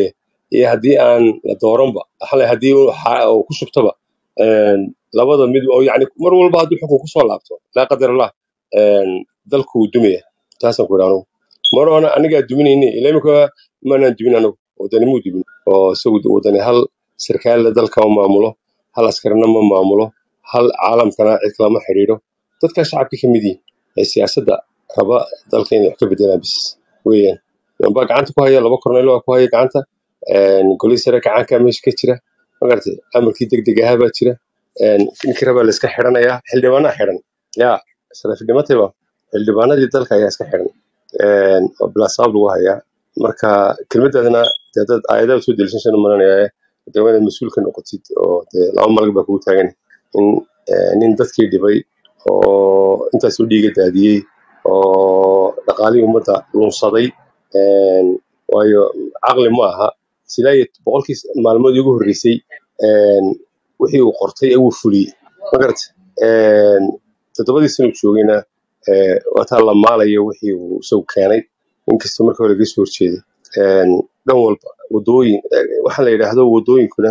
Speaker 4: iyo haddii aan la dooranba xalay haddii uu xa- uu ku shubtaba een, labada mid oo yani mar walba hadduu xukun kusoo laabto laa qadar allah een, dalku wuu dumaya taasaan ku idhi anugu mar hore anigaa duminayni ila imika maanaan dumin anagu wadani muu dumin oo isagu wadani hal sarkaalla dalka ma maamulo hal askarina ma maamulo hal caalamkana cid kalama xidhiidho dadka shacabka ka mid yihin ee siyaasadda raba dalka inay wax ka bedelaan bis weeyaan baa gacanta ku haya laba korneyl waa ku haya gacanta een, golihii sare gacanka meesha ka jira magartay amarkii degdeg ahaa baa jira een, ninkii rabaa la iska xidhanayaa xildhibaanaa xidhan yaa salafidhimatayba xildhibaanadii dalka ayaa iska xidhan een, oo bilaa sabab lagu hayaa marka kelmadaadana dee dad aayadaha soo deliishan maranaya dee waa inaad mas-uul ka noqotid oo dee laba malag baa kugu taagan in eh, nin dadkii dhibay oo intaas u dhiiga daadiyey oo dhaqaalihii ummadda lunsaday een, waayo caqli ma aha silaa iyo boqolkii maalmood ugu horreysay een, wixii uu qortay ee uu fuliyey magarata toddobadii sano uu joogayna eh, waataa la maalayo wixii uu isagu keenay inkastoo marka hore laga soo horjeeday Een, dhan walba wadooyin eh, waxaa la yidhaahdo wadooyinkuna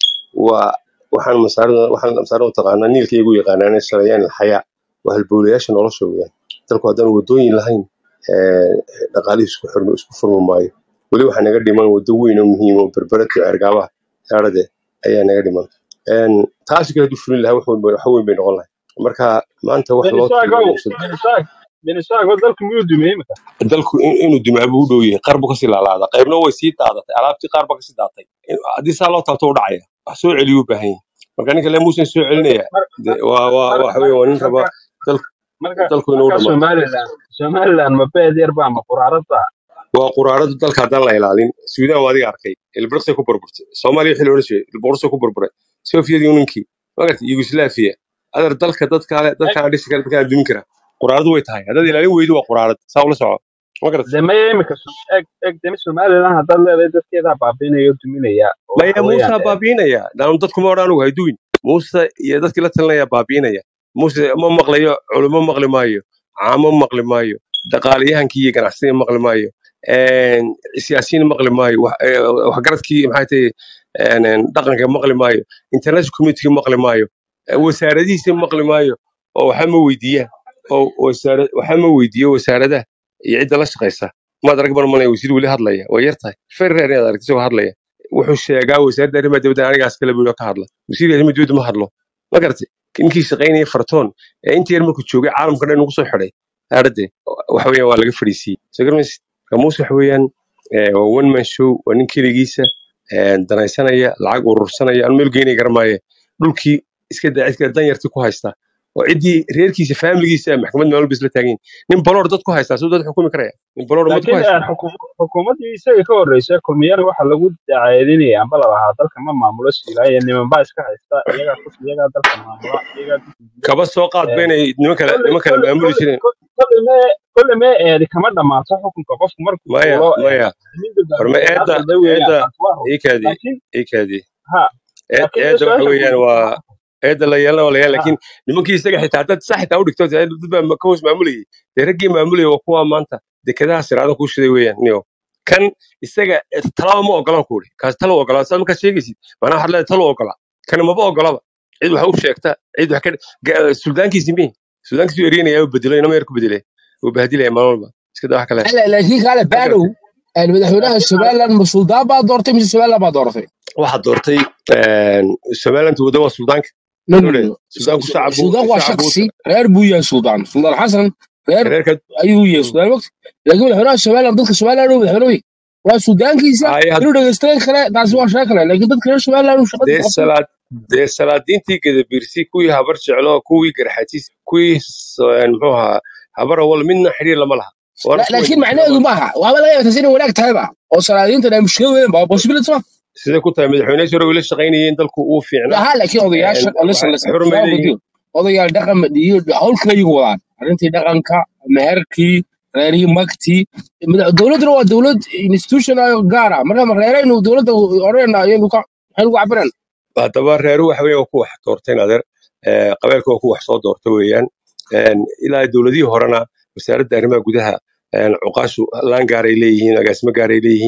Speaker 4: waa waxaan masaarada waxaan masaarada taqaanaa niilka iyagu yaqaanaan shalayaan alxayaa waa halbowlayaasha nolosha weeyaan dalku haddaan wadooyin lahayn eh, dhaqaalihii isku xirmo isku furmi maayo weli waxaa naga dhiman wado weyn oo muhiim oo berberata ergaabaha yaarade ayaa naga dhiman Een, taasi kale hadduu fulin lahaa wax weyn bay wax weyn bay noqon lahay marka maanta wax loo
Speaker 1: benisaagow
Speaker 4: tuuray
Speaker 1: benisaag benisaago dalku miyuu dumiyey imika
Speaker 4: dalku in- inuu dimaabo u dhow yahay qaar buu kasii laalaada qaybna way sii daadatay alaabtii qaar baa kasii daatay In- haddii saa loo taabto u dhacaya wax soo celiyu u baahan yahay marka ninka le muusan soo
Speaker 1: marka
Speaker 4: celinaya
Speaker 1: mar-
Speaker 4: de waa waa
Speaker 1: mar-
Speaker 4: waxa weeye waa nin raba
Speaker 1: marka
Speaker 4: dalku
Speaker 1: marka
Speaker 4: dalku inuu
Speaker 1: marka
Speaker 4: dhamaado
Speaker 1: somaliland somaliland ma beed yar baa ma quraarada
Speaker 4: waa quraaradu dalka haddaan la ilaalin suudaan waa adiga arkay ilbiriqsay ku burburtay soomaaliya wixii loodhan jiray ilboorusay ku burburay soviet unionkii magarta yugoslaviya adar dalka dadkaale dadkaan dhisi kara dadkaan dumin kara quraaradu way tahay haddaad ilaalin weydo waa quraarad saa ula soco magarata
Speaker 1: de maya imika eg eg demi somaliland haddaad leedahay dadkeedaa baabiinaya oo duminaya oo
Speaker 4: maya
Speaker 1: waxa weeyaan
Speaker 4: muusa
Speaker 1: eh,
Speaker 4: baabiinaya daan dadkuma odhan anugu hayduwin muuse iyo dadkii la talinaya baabiinaya muuse ma maqlayo culimo maqli maayo caamo maqli maayo dhaqaaliyahankii iyo ganacsiga maqli maayo een, siyaasiyiin maqli maayo wax- eh, waxgaradkii maxay tahay een, een, dhaqanka maqli maayo international community maqli maayo eh, wasaaradihiisa maqli maayo oo waxa ma weydiiyaan oo wasaara waxa ma weydiiyo wasaaradaha iyo cidda la shaqaysa maad arag marmalaya wasiir weli hadlaya waa yar tahay ferrer inaad aragto isagoo hadlaya wuxuu sheegaa wasaaradda arrimaha dibadda anigaas kale buu ka hadla wasiirka arrimaha dibadda ma hadlo ma garatay ninkii shaqaynaya fartoon ee intii yar markuu joogay caalamka dhan ugu soo xidhay arade waxa weeyaan waa laga fadhiisiiyey soo garmaysid kamuus waxa weeyaan eh, waa one man show waa nin keligiisa eh, danaysanaya lacag urursanaya aan meel geynaya garamaaye dhulkii iska daa cidka danyartii ku haysta oo ciddii reerkiisa faamiligiisa maxkamad maalin bisla taagan nin baloor dad ku haysta soo dad xukumi karaya nin baloor ummad ku
Speaker 1: laakiin
Speaker 4: haysta
Speaker 1: eh, xukuum- xukuumaddii isaga ka horreysay kulmiyana waxa lagu dacaydinaya amba la lahaa dalka ma maamulo siilaaye niman baa iska haysta iyagaa ku iyagaa dalka maamula iyagaa dukumiye
Speaker 4: kaba soo qaad
Speaker 1: Eh,
Speaker 4: baynay niman kale
Speaker 1: kolle
Speaker 4: niman kale
Speaker 1: kolle
Speaker 4: maamuli
Speaker 1: kolle
Speaker 4: jireen
Speaker 1: kolle mee kolle mee eedi kama dhammaato xukunka qofku markuu
Speaker 4: maya
Speaker 1: fuulo eh,
Speaker 4: maya
Speaker 1: midda
Speaker 4: horma
Speaker 1: dambe
Speaker 4: eedda
Speaker 1: aqalda weeyaan
Speaker 4: eedda
Speaker 1: taas waa run
Speaker 4: iikaadi
Speaker 1: laakiin
Speaker 4: iikaadi
Speaker 1: ha
Speaker 4: eed
Speaker 1: laakiin de
Speaker 4: eedda waxa
Speaker 1: su-aasha
Speaker 4: weeyaan
Speaker 1: guud
Speaker 4: waa eedda la yeelana waa la yeelan
Speaker 1: ha
Speaker 4: laakiin nimankii isaga xitaa dad sax xitaa u dhigto dee dad baa ka hoos maamulayay dee raggii maamulayay waa kuwa maanta dekedaha siraadan kuu shiday weeyaan niyo kan isaga eh, talaba ma ogolaan ku uri kaas talo ogolaa saa markaad sheegaysid macnaha waxaad leedahay talo ogolaa kan maba ogolaba cid wax u sheegta cid wax ka ga- suldaankiisi mihi suldaankiisu eryanaya u bedelay inama yar ku bedelay uu bahdilaya maalin walba iska daa wax kale
Speaker 2: لا لكن قال
Speaker 4: ma
Speaker 2: بانو
Speaker 4: garatay
Speaker 2: madaxweynaha
Speaker 1: laakiin
Speaker 2: somaliland ma suldaan baa doortay mise somaliland baa dooratay
Speaker 4: waxaad doortay somaliland wada waa suldaanka
Speaker 2: no no
Speaker 4: Dole,
Speaker 2: no
Speaker 4: suldaanku shacabku
Speaker 2: suldaan waa
Speaker 4: shacabku
Speaker 2: shaksi reer buu yahay suldaan suldaan xasan reer
Speaker 4: reerka
Speaker 2: ayuu yahay suldaan waqti laakiin madaxweynaha somaliland dadka somaliland uu madaxweyne wey waa suldaankiisa
Speaker 4: ay
Speaker 2: inuu dhegeystayn kale taasi waa shee kale laakiin dadka reer somaliland uu shaqada
Speaker 4: dee
Speaker 2: qabtay
Speaker 4: salaad dee salaadiintii gadabiirsi kuwii habar jeclo kuwii garxatiis kuwii s- een, muxuu ahaa habar awal midna xiriir lama laha waana
Speaker 2: La-
Speaker 4: isku
Speaker 2: laakiin
Speaker 4: weydiisay
Speaker 2: macnaheedu maaha waaba laga yaabaa taasi inay wanaag tahayba oo salaadiintan ay mushkil weyn ba possibility ma
Speaker 4: siday ku tahay madaxweyne sore wayla shaqaynayeen dalku uu fiicnaa
Speaker 2: laha laakiin odayaasha
Speaker 4: een,
Speaker 2: listen
Speaker 4: waxay
Speaker 2: listen
Speaker 4: xurmay
Speaker 2: su'aal
Speaker 4: leeyihiin
Speaker 2: weydiyo odayaal dhaqan iyo hawl kale iyagu wadaan arrintii dhaqanka meherkii reerihii magtii madax- dowladduna waa dowlad institution ah oo gaar ah marka ma reeraynu dowladda odhanayna iyadu ka maxay lagu cabiraan
Speaker 4: haddaba reeru waxa weeye waa ku wax doorteen adeer ee, qabeelka waa ku wax soo doorta weeyaan Een, ilaa dowladihii horena wasaaradda arrimaha gudaha een, cuqaashu laan gaaray leeyihiin agaasimo gaaray leeyihiin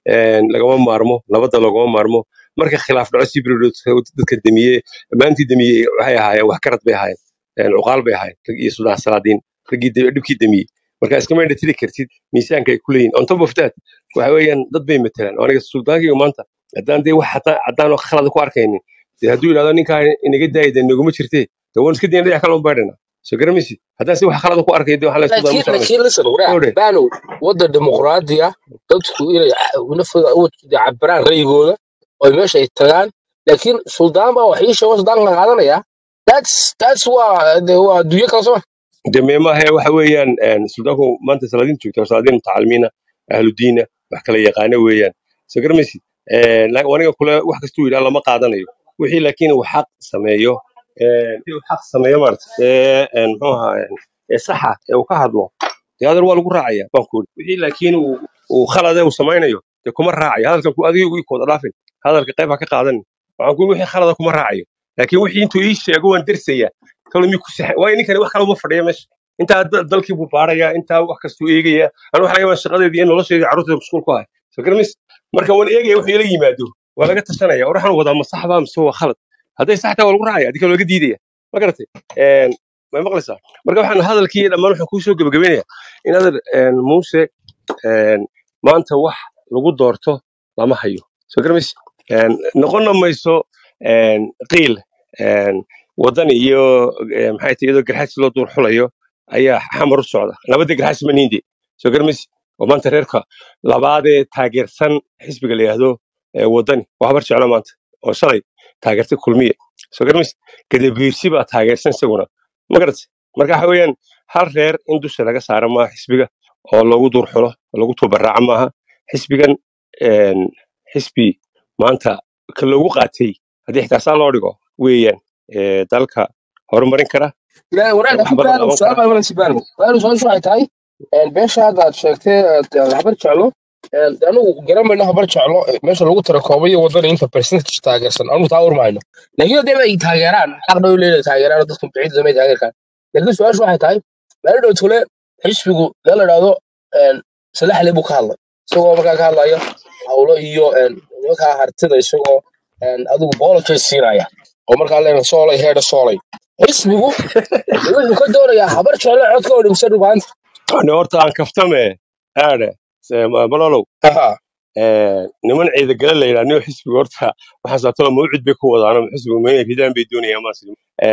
Speaker 4: een, lagama maarmo nabadda lagama maarmo marka khilaaf dhaco si dadka demiye maantii demiye waxay ahaayeen wax karad bay ahaayeen een, cuqaal bay ahaayeen rag iyo suldaan salaadiin raggii de- dhibkii demiyey marka iskama indha tiri kartid miisaanka ay ku leeyihin on top of that waxa weeyaan dad bay matelaan oo aniga suldaankayga maanta haddaan dee wax haddaan haddaan wax khalada ku arkaynin dee hadduu yidhahdo ninkaa inaga daaya dee naguma jirtee dee waan iska dayan dhinac kale un baydhana soo garamaysid haddaan si wax khalada ku arkay dee waxaa la isku
Speaker 2: laakiin
Speaker 4: daamusa
Speaker 2: laakiin listen warac
Speaker 4: owdhe
Speaker 2: bano waddan dimuqraadi ah dadku inay nafooda u cabiraan ra'yigooda oo meesha ay tagaan laakiin suldaan baa wax ii sheego suldaan la qaadanaya that's that's waa de waa adduunyo kale soo
Speaker 4: dee meemaha waxa weeyaan een, suldaanku maanta salaadiin joogta waa salaadiin mutacalimiina ahludiina wax kala yaqaana weeyaan soo garamaysid Een, la- aniga kule wax kastuu yidhaha lama qaadanayo wixii laakiin uu xaq sameeyo een, wixii uu xaq sameeyo maarata ee een, muxuu ahaa een, ee saxa ee uu ka hadlo dee hadal waa lagu raacaya baan ku yidhi wixii laakiin uu uu khalade uu samaynayo dee kuma raacayo hadalkan ku adiga ii kooda dhaafin hadalka qayb ha ka qaadanin waxaan ku wixii khalada kuma raacayo laakiin wixii intuu ii sheego waan dersaya kalo mi ku sax waayo ninkani wax kale uma fadhiya meesha intaa da- dalkii buu baaraya intaa wax kastuu eegaya anu waxa laga yaabaa shaqadeedii iyo nolosheedii carruurteeda mashquul ku ahay soo garamis marka waan eegaya wuxuu ila yimaado waa laga tashanaya war waxaan wadaa ma sax baa mise waa khalad hadday sax tahay waa lagu raacaya adika laga diidaya ma garatay Een, may maqlaysaa marka waxaan hadalkii dhammaan waxaan kuusoo gebagabeynaya in adeer een, muuse een, maanta wax lagu doorto lama hayo soo garamis Een, noqonna mayso een, qiil een, wadani iyo eh, maxay tahay iyadoo garxaadsi loo duur xulayo ayaa xamar u socda labada garxaadsi ma niinde soo garmis oo maanta reerka labaadee taageersan xisbiga la yidhaahdo eh, wadani waa habar jeclo maanta oo shalay taageertay kulmiye soo garmis gadabiirsi baa taageersan isaguna ma garatay marka waxa weeyaan hal reer in dusha laga saaro maaha xisbiga oo loogu duur xulo oo lagu tubaraaco maaha xisbigan een, xisbi maanta ka loogu qaatay haddii xitaa saa loo dhigo weeyaan ee, dalka horumarin kara
Speaker 2: لا وراك
Speaker 4: wax
Speaker 2: في
Speaker 4: badan
Speaker 2: بانو
Speaker 4: qaban
Speaker 2: سؤال
Speaker 4: kara
Speaker 2: ما يمنع بانو بانو سؤال شو هاي beesha hadda aad sheegtay aad habar jeclo anigu garanmayno habar jeclo meesha lagu tirakoobayo wadada inta percentage taageersan anigu taa urmayno laakiin haddii ay taageeraan xaqna u leeyahay taageeraan dadku biciid samay taageerkaan laakiin su-aashu waxay tahay meel dhow tule xisbigu meel la dhahdo salaxle buu ka hadlay isagoo markaa ka hadlaya hawlo iyo markaa hartida isagoo adigu boolojay siinaya oo markaa leena soolay heedha soolay xisbigu wuxuu ka doonayaa habar jeclo codka oo dhimsan dhubaanta
Speaker 4: Ani horta aan kaftame aade malolow
Speaker 2: Aha.
Speaker 4: ee, niman ciidagale la yidhaha nin xisbiga horta waxaan saatoo mawcid bay ku wadaan xisbiga ma inay ridaan bay doonayaan maas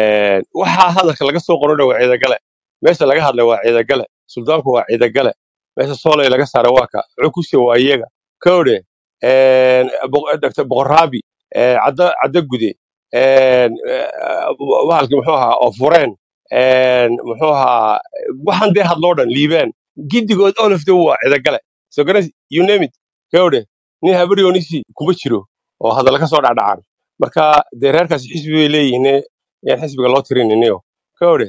Speaker 4: waxaa hadalka laga soo qorodha waa ciidagale meesha laga hadlay waa ciidagale suldaanku waa ciidagale meesha soolay laga saaray waa ka cukusi waa iyaga kowde dr boqoraabi ee, cadda cadda gude een, ee, bahalkii muxuu ahaa oo fureen een, muxuu ahaa waxaan dee hadloo dhan liibaan giddigood olofde waa ciidagale so garas you name it gawde nin habaryoonisi kuma jiro oo hadalla ka soo dhacdhacaan marka dee reerkaasi xisbi bay leeyihiin yaan xisbiga loo tirininiyo gawde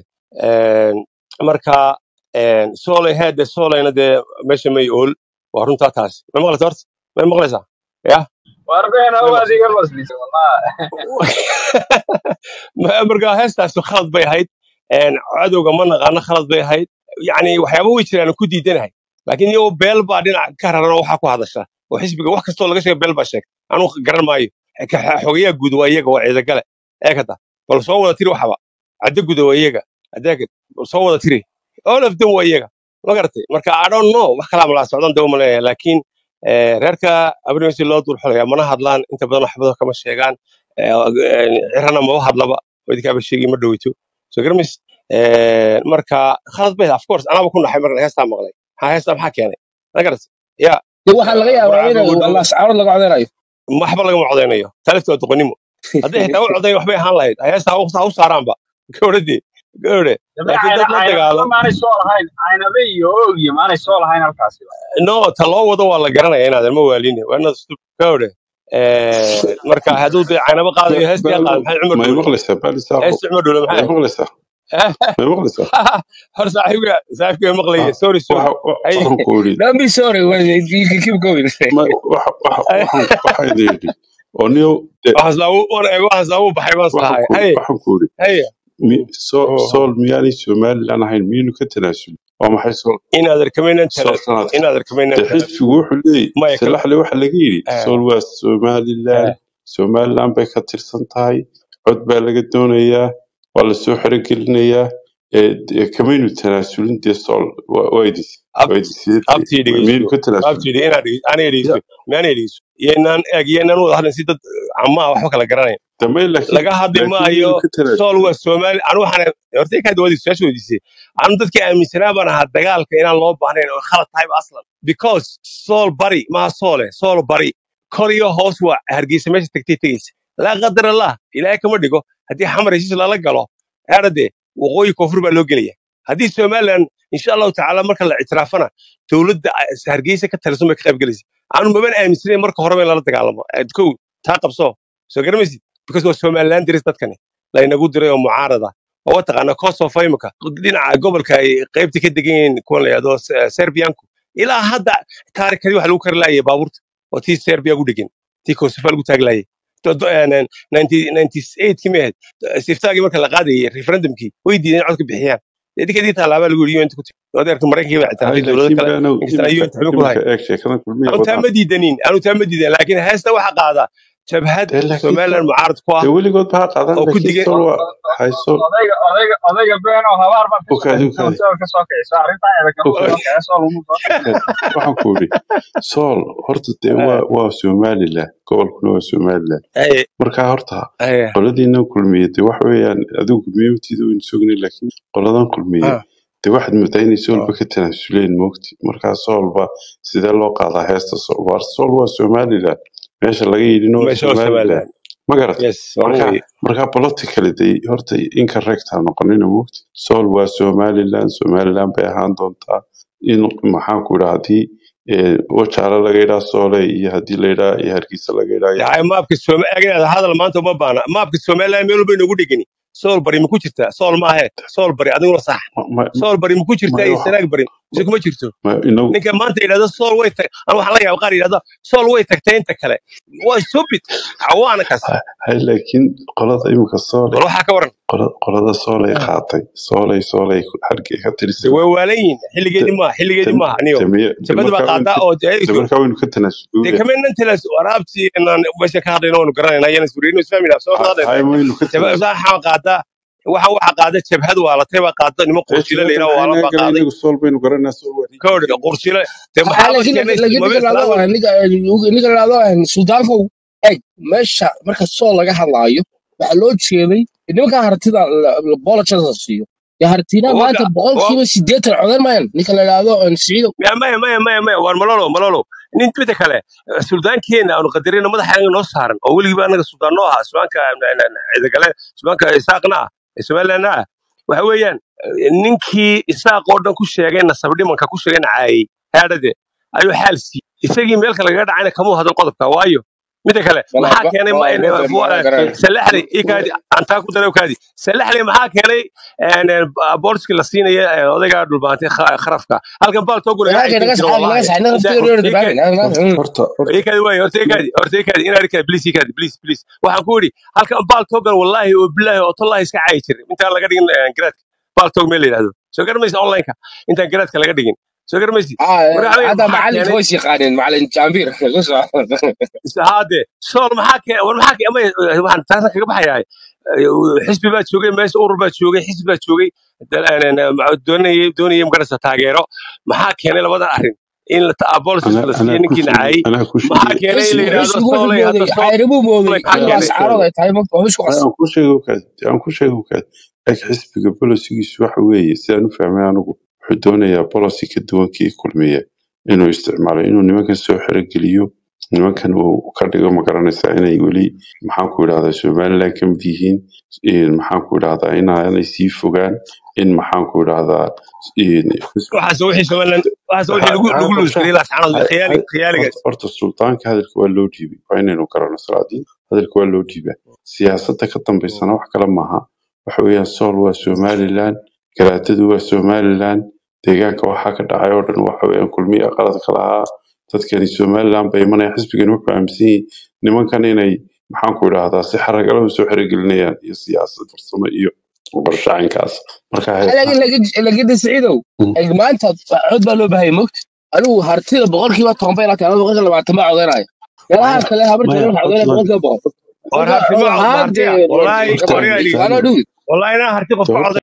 Speaker 4: marka een, soolay heede soolayna dee meesha may ool waa runtaa taas may maqlaysa horta may maqlaysaa ya
Speaker 1: warbeena
Speaker 4: may
Speaker 1: waa
Speaker 4: maqlaysaa
Speaker 1: adiga baslis wallah
Speaker 4: Ma- marka heestaasi khalad bay ahayd een, cadowga ma naqaano khalad bay ahayd yani waxyaaba way jiraan aan ku diidanahay laakiin iyagoo beel baa dhinac ka raran oo waxaa ku hadasha oo xisbiga wax kastoo laga sheega beel baa sheegta anuu garan maayo Ka- xogayaa guud waa iyaga waa ciidagale eekata bal soo wada tiri waxba caddo guda waa iyaga adeega bal soo wada tiri all of them waa iyaga ma garatay marka i don't know wax kalaa malaa socdan dee uma leeyahay laakiin eh, reerka abrimsi loo dul xulaya mana hadlaan inta badan waxbado kama sheegaan Eh, eh, cirana maba hadlaba oo idinkaaba sheegi ma dhoweyto so garmis marka khalad bay of course anaaba ku naxay markan heestaa maqlay maxaa heestaa maxaa keenay ma garat ya
Speaker 2: dee waxaa laga yaabaa
Speaker 4: burcaabi
Speaker 2: inay
Speaker 4: ugu dhow
Speaker 2: wallah sacaarad laga codeynayo
Speaker 4: waxba lagama codeynayo talifta waa doqonnimo haddii xitaa u codayn waxbay ahaan lahayd heestaa ha u saaraanba gawrade gawre
Speaker 1: dambe
Speaker 4: laakiin dad la
Speaker 1: caynaba
Speaker 4: dagaalam
Speaker 1: maanay soo lahayn caynabe iyo oog iyo maanay soo lahayn halkaasi
Speaker 4: no ta loo wado waa la garanaya inaadan ma waaline waa inaad istu gawre marka hadduu dee caynaba qaadayo heestii ha qaada
Speaker 5: baalo
Speaker 4: maxay cumar
Speaker 5: ma
Speaker 4: dhowle
Speaker 5: maqlaysaa baali saaqo
Speaker 4: heestii cumar dhowle
Speaker 5: ma
Speaker 4: maxay
Speaker 5: maqlaysaa ma maqlaysaa
Speaker 4: hor saaxiibka saaxiibka maqlaya sorry sorry
Speaker 5: waxa wa-
Speaker 4: hay
Speaker 5: waxaan ku yidhi
Speaker 2: don't be sorry when you can keep going
Speaker 5: ma waxa waxa waxaan waxaa idin yidhi oo niyow de
Speaker 4: waxaas laagu wan eego waxaas laagu baxay baan
Speaker 5: waxaan
Speaker 4: sahay
Speaker 5: ku
Speaker 4: hay
Speaker 5: waxaan ku yidhi
Speaker 4: hay
Speaker 5: mi- so-
Speaker 4: Oh.
Speaker 5: sool miyaanay somalilan ahayn miyaynu ka tanaasul waa maxay sool
Speaker 4: inaad arkamaynan
Speaker 5: sool
Speaker 4: tala
Speaker 5: sanadka
Speaker 4: inaad arkamaynan
Speaker 5: dee
Speaker 4: tala
Speaker 5: xisbigu wuxuu leeyahy
Speaker 4: maya kala
Speaker 5: salaxle waxa laga yidhi
Speaker 4: eh,
Speaker 5: sool waa somaliland
Speaker 4: eh,
Speaker 5: somaliland bay ka tirsan tahay cod baa laga doonayaa waa lasoo xerogelinayaa ee dee kamaynu tanaasulin dee sool waa waa idis
Speaker 4: ab
Speaker 5: waa idisiyadii
Speaker 4: abtii
Speaker 5: miyaynu
Speaker 4: dhegeyso
Speaker 5: ka tanaasulin
Speaker 4: abtii dhege inaad dhege aniga
Speaker 5: Ya,
Speaker 4: dhegeyso miyaana dhegeyso yeenaan eeg yeenaan wada hadlan si dad camaa waxba kala garanayn
Speaker 5: dambe laakiin
Speaker 4: laga hadli
Speaker 5: laakiin
Speaker 4: maayo
Speaker 5: miyaynu ka
Speaker 4: sool
Speaker 5: tanaasulin
Speaker 4: waa soomaali anu waxaan hortay kaad wadi su-aasha weydiisay anu dadkii aaminsanaa baan ahaa dagaalka inaan loo baahnayn oo khalad tahayba aslan because sool bari maha soole sool bari kor iyo hoos waa hargeysa meesha tagtay tegeysa laa qadar allah ilaahay kama dhigo haddii xamar heshiis lala galo eradee waqooyi koonfur baa loo gelaya haddii somaliland insha allahu tacaala marka la ictiraafana dowladda hargeysa ka talisan bay ka qayb gelaysa anu maban aaminsanayn marka horeba in lala dagaalamo Eh, kow taa qabso soo garamaysid because waa somaliland diris dadkani laynagu diray oo mucaarada oo wataqaana kosovo imika dhinaca gobolka ay qaybta ka degan yihiin kuwan la yidhahdo Se- serbianku ilaa hadda taarikadii waxa lagu kari laayay baabuurta oo tii serbia gu dhegan tii kosovo lagu taagi laayay kii may ahayd siftaagii marka la qaadayay referendumkii way diideen codka bixiyaan idinka taalaabaa lagu yidhi un odeerka maraykanka baa
Speaker 5: hay
Speaker 4: ictiraafay dowlado
Speaker 5: laakiin
Speaker 4: kale
Speaker 5: baanow
Speaker 4: inkastana
Speaker 5: iminka
Speaker 4: un xubin ku lahayn
Speaker 5: iminka eeg sheekada kulmiya
Speaker 4: anu taa
Speaker 5: wadaan
Speaker 4: ma diidanin anu taa ma diidan laakiin heesta waxa qaada jabhad
Speaker 5: dee laakiin
Speaker 4: somaliland
Speaker 5: sool
Speaker 4: mucaarad ku ah
Speaker 5: dee weligood baa qaadan
Speaker 4: oo ku
Speaker 5: laakiin
Speaker 4: digan
Speaker 5: sool waa hay sool
Speaker 1: odayga odayga odayga beeno habaar baad ka
Speaker 5: okaadi
Speaker 1: shaqaysay
Speaker 5: okaadi
Speaker 1: oo ka soo kicisa arrintaa eeda kama
Speaker 5: okaadi
Speaker 1: soo kicisa oo lagu soo
Speaker 5: okaadi waxaan ku idhi sool horta dee waa waa somaliland gobolkuna waa somaliland
Speaker 4: Aye,
Speaker 5: marka horta
Speaker 4: aye,
Speaker 5: qoladiinan kulmiye dee wax weeyaan adigu kulmiyatiida waynu sognay laakiin qoladan kulmiye
Speaker 4: ah,
Speaker 5: dee waxaad moodaa inay soolba
Speaker 4: ah.
Speaker 5: ka tanaasuleen moogti markaa soolba sidee loo qaadaa heesta sool waar sool waa somaliland meesha laga yidhina waa
Speaker 4: meesha waa
Speaker 5: somaliland
Speaker 4: somaliland
Speaker 5: ma garatay
Speaker 4: yes waa
Speaker 5: marka
Speaker 4: weye
Speaker 5: marka politically dee horta incorrect ha noqonina moogti sool waa somaliland somaliland bay ahaan doontaa in maxaan ku idhaa haddii eh, wajaale laga yidhaa soole iyo haddii la yidhaa iyo hargeysa laga yidhaa iyo
Speaker 4: yahay maabka Sooma- eeganaada hadal maanta uma baana maabka somaliland meel walba inagu dhegani sool bari ma ku jirtaa sool maahe sool bari adiguna sax
Speaker 5: ma ma-
Speaker 4: sool bari ma ku jirtaa
Speaker 5: ma-
Speaker 4: iyo
Speaker 5: waxa
Speaker 4: sanaag bari mise kuma jirto
Speaker 5: ma inagu
Speaker 4: ninka maanta yidhahda sool way tag an waxaa laga yaaba qaar yidhahda sool way tagtay inta kale waa stupid cawaana kaas
Speaker 5: ha- hay laakiin qolada imika soole
Speaker 4: bal waxaa ka waran
Speaker 5: qola- qolada soolay
Speaker 4: Ah,
Speaker 5: qaatay soolay soolay hargey ka
Speaker 4: de
Speaker 5: tirsan
Speaker 4: way waalan yihiin xilligeedii maaha xilligeedii maaha aniyo jabada baa qaadaa oo
Speaker 5: de
Speaker 4: de
Speaker 5: markaa waynu ka
Speaker 4: de
Speaker 5: tanaasuloya
Speaker 4: kamenan tilas waraabtii inaan meesha ka hadlayna waanu garanayna yana isfuriyno isfahmina soo qaadayna
Speaker 5: hay waynu ka
Speaker 4: jabada
Speaker 5: tanaasul
Speaker 4: waxaa qaadaa waxaan waxaa qaada jabhad waalatay baa qaada nimo
Speaker 5: ee
Speaker 4: qursile la
Speaker 5: jabada
Speaker 4: yidhaha
Speaker 5: maxay
Speaker 4: waalan
Speaker 5: naga
Speaker 4: baa
Speaker 5: garan
Speaker 4: qaaday
Speaker 5: inagu sool baynu garanaa sool waa
Speaker 4: ka hor
Speaker 5: riigii
Speaker 4: qursile de
Speaker 2: Ah,
Speaker 4: maxaaba
Speaker 2: laakiin
Speaker 4: keenay
Speaker 2: laakiin
Speaker 4: maba
Speaker 2: ninka la
Speaker 4: islaam
Speaker 2: yidhahdo ninka ninka la yidhahdo suldaankow eg meesha marka sool laga hadlaayo waxaa loo jeeday nimanka hartida bolojada siiyo ya hartina maanta
Speaker 4: waka
Speaker 2: boqolkiiba sideetan codan mayan ninka la yidhahdo siciido
Speaker 4: maya maya maya maya maya war malolo malolo nin mida kale suldaankeena aanu qadarina madaxa noo saaran oo weligiiba anaga suldaan noo ahaa subaanka cidagale subaanka isaaqna ah ee somalilandna ah waxa weeyaan eh, ninkii isaaq oo dhan ku sheegay nasabdhimanka ku sheegay nacaayey haadhade ayuu xaal siiyey isagii meel kale laga dhacayna kamuu hadal qodobka waayo mida kale
Speaker 2: bala
Speaker 4: maxaa keenay ma-
Speaker 2: bala
Speaker 4: eh, fu- eh,
Speaker 2: garanay
Speaker 4: salaxley ikaadi antaa ku darew kaadi salaxley maxaa keenay booliskii la siinaya eh, odayga dhulbaantay kha- kharafka halkan baaltoogu laga
Speaker 2: dagaalka
Speaker 4: caysan
Speaker 2: naga
Speaker 4: jiro
Speaker 2: saxay naga
Speaker 4: wallahi
Speaker 2: saxay naga
Speaker 4: inta
Speaker 2: naftiga dheer
Speaker 4: ikaadi
Speaker 2: dibaan
Speaker 5: horta horta
Speaker 4: ikaadi waay horta ikaadi horta ikaadi inaad ikaadi please ikaadi please please waxaan ku yidhi halkan baaltoogan wallahi oo billahi oo tallahi iska caayi jiray intaan laga dhigin eh, garaadka baaltoog meel la yidhahdo soo garamaysa onlineka intaan garaadka laga dhigin soo garamaysi marka waxaa
Speaker 2: hadda
Speaker 4: maxaa
Speaker 2: macalinka
Speaker 4: keenay
Speaker 2: way yaqaaneen macalin jaambir
Speaker 4: haade sool maxaa keenay war maxaa keenay ama waxaan taasa kaga baxayaa xisbi baa joogay meesha urur baa joogay xisbi baa joogay dal- een, een, ma- doonayay doonayay magarasa taageero maxaa keenay labadan arrin in la ta- policies
Speaker 5: ana
Speaker 4: la siiyo
Speaker 5: anaa ku
Speaker 4: ninkii
Speaker 5: sheegay
Speaker 4: nacayay
Speaker 5: anaa ku
Speaker 4: maxaa
Speaker 5: sheegay
Speaker 4: keenay in la
Speaker 2: xisbigu
Speaker 4: yidhaahdo
Speaker 2: xisbigu wuxuu
Speaker 4: soolay hadda
Speaker 2: mooday
Speaker 4: sool
Speaker 2: xayribuu mooday
Speaker 4: soolay maxaa
Speaker 2: in
Speaker 5: yaa
Speaker 4: keenay
Speaker 2: ascaarada ay tahay ma isku
Speaker 5: hay
Speaker 2: qas
Speaker 5: aan ku sheego kaad aan ku sheego kaad eg xisbiga bolosigiisu waxa weeye sidaan u fahmay anigu wuxuu doonayaa bolosi ka duwan kii kulmiye inuu isticmaalo inuu nimankan soo xerogeliyo nimankan uu ka dhigo ma garanaysaa inay weli maxaan ku idhahdaa somaliland ka mid yihiin in maxaan ku idhahdaa inaanay sii fogaan in maxaan ku idhahdaa in xisbi
Speaker 4: waxaas wixii somaliland waxaas wixii
Speaker 5: ha
Speaker 4: lagu
Speaker 5: ha
Speaker 4: lagu
Speaker 5: qorshaha
Speaker 4: luuskariyay laascaanood
Speaker 5: hay
Speaker 4: khiyaali
Speaker 5: hay
Speaker 4: khiyaaligaas
Speaker 5: horta horta sultaanka hadalka waa loo dhiibay waa inaynu garano salaadiin hadalka waa loo dhiibaa siyaasadda ka dambaysana wax kale maaha waxa weeyaan sool waa somaliland garaadadu waa somaliland deegaanka waxaa ka dhacay oo dhan waxa weeyaan kulmiya qaladka lahaa dadkani somaliland bay imanayaan xisbigani wuxuu aaminsan yihiin nimankan inay maxaan ku idhahdaa si xaragala u soo xerogelinayaan iyo siyaasad farsamo iyo qorshe caynkaas marka
Speaker 2: laakiin laakiin laakiin siciidow
Speaker 5: Mm.
Speaker 2: ay maanta cod baa loo baahayay mogta anigu hartida boqolkiiba toban bay laatahay ama boqolkiiba labaatan baa codeynaya meelaha
Speaker 6: maya
Speaker 2: kale habarta
Speaker 6: maya
Speaker 2: waxa codeynaya
Speaker 6: codman
Speaker 2: boqolkiiba boqol
Speaker 7: war
Speaker 2: marka
Speaker 7: harti ma ma
Speaker 2: haade
Speaker 7: hartiya wallahi
Speaker 5: horta
Speaker 7: wariga dhigi
Speaker 2: waana
Speaker 5: kaadi
Speaker 2: dhuwi
Speaker 7: wallahi inaa harti qof ka
Speaker 5: horta
Speaker 7: coday